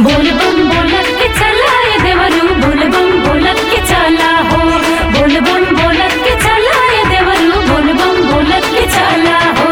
बोल बम बोलत के चला ए देवरू बोल बम बोलत के चला हो बोल बम बोलत के चला ए देवरू बोल बम बोलत के चला हो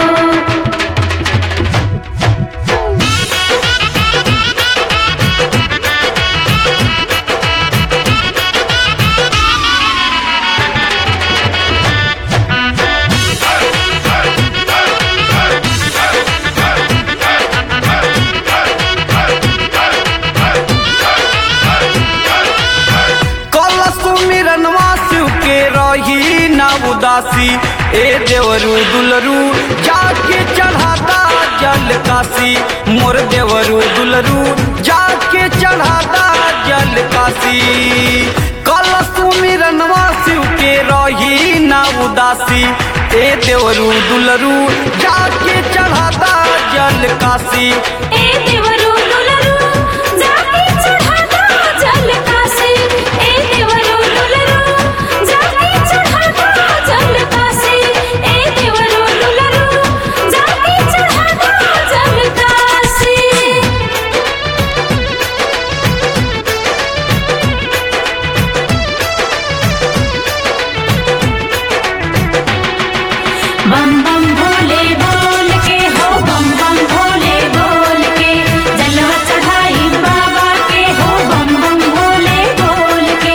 कलश मिरनवा शिव के रही ना उदासी ए देवरू दुलरू जाके चढ़ाता जल काशी मोर देवरू दुलरू जाके चढ़ाता जल काशी कलश मिरनवा शिव के रही ना उदासी ए देवरू दुलरू जाके चढ़ाता जल काशी ए देवरू दुलरू जाके चढ़ाता जल काशी ए देवरू दुलरू जाके चढ़ाता जल काशी ए देवरू दुलरू जाके चढ़ाता जल काशी बम बम भोले बोल के हो बम बम भोले बोल के जलवा चढ़ाई बाबा के हो बम बम भोले बोल के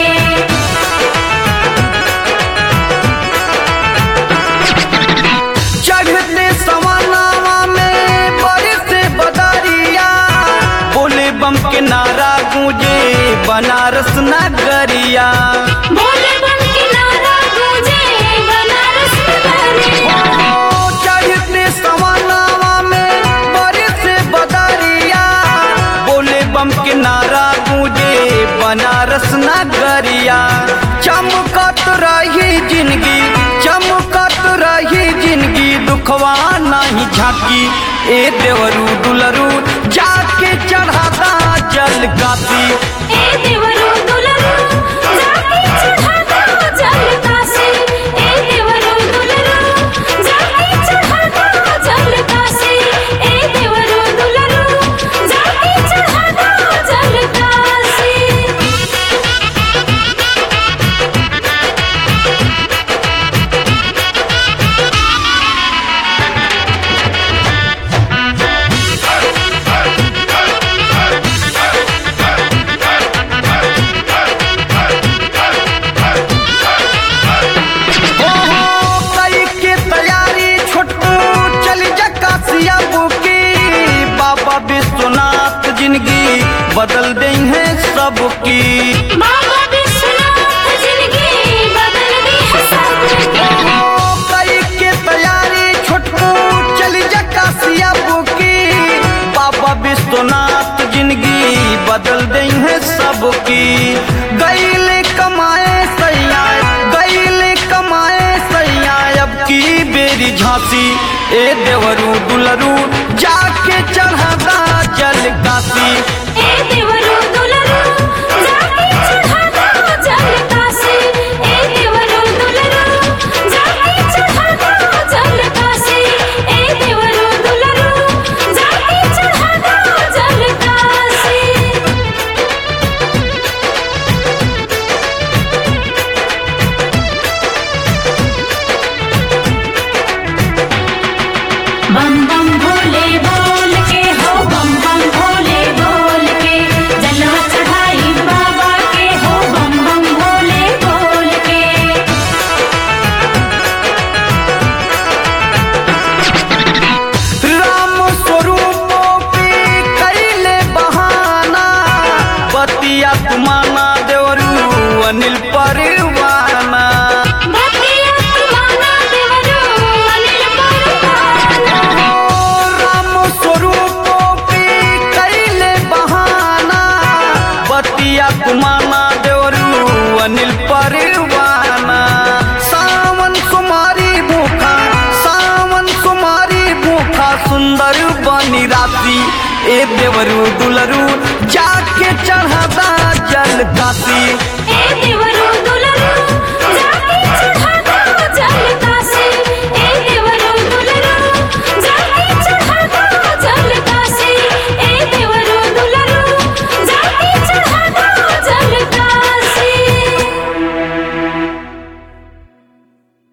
चढ़ते सवानावा में बरस बदरिया बोले बम के नारा गूंजे बनारस नगरिया भोले बम के नारा गूंजे बनारस नगरिया ओ, चढ़ते सवानावा में बरस बदरिया बोले बम के नारा गूंजे बनारस नगरिया चमकत रही जिंदगी चमकत रही जिंदगी दुखवा नहीं झांकी ए देवरू दुलरू जाके चढ़ाता जल काशी ए देवरू दुलरू जाके चढ़ाता जल काशी ए देवरू दुलरू जाके चढ़ाता जल काशी ए देवरू दुलरू जाके चढ़ाता जल काशी हो हो कई के तैयारी छोटू चल जा काशिया बुकी बाबा विश्वनाथ जिंदगी बदल दे है सबकी बाबा विश्वनाथ जिंदगी बदल दी है सबकी हो कई के तैयारी छोटू चल जा काशिया बुकी बाबा विश्वनाथ जिंदगी बदल दे है सबकी गईले कमाए सैया गईले कमाए सैया अब की बेरी झांसी ए देवरू दुलरू जाके चढ़ाता जल काशी ए देवरू दुलरू जाके चढ़ाता जल काशी ए देवरू दुलरू जाके चढ़ाता जल काशी ए देवरू दुलरू जाके चढ़ाता जल काशी बम बम भोले बोल के हो बम बम भोले बोल के जलवा चढ़ाई बाबा के हो बम बम भोले बोल के राम स्वरूपों पे कैले बहाना बतिया तुमाना देवरू अनिल परवाना भतिया तुम्हारा देवरू अनिल परवाना ओ राम स्वरूपों पे कैले बहाना बतिया तुमाना देवरू अनिल परवाना सावन कुमारी भूखा सावन कुमारी भूखा सुंदर बनी राती ए देवरू दुल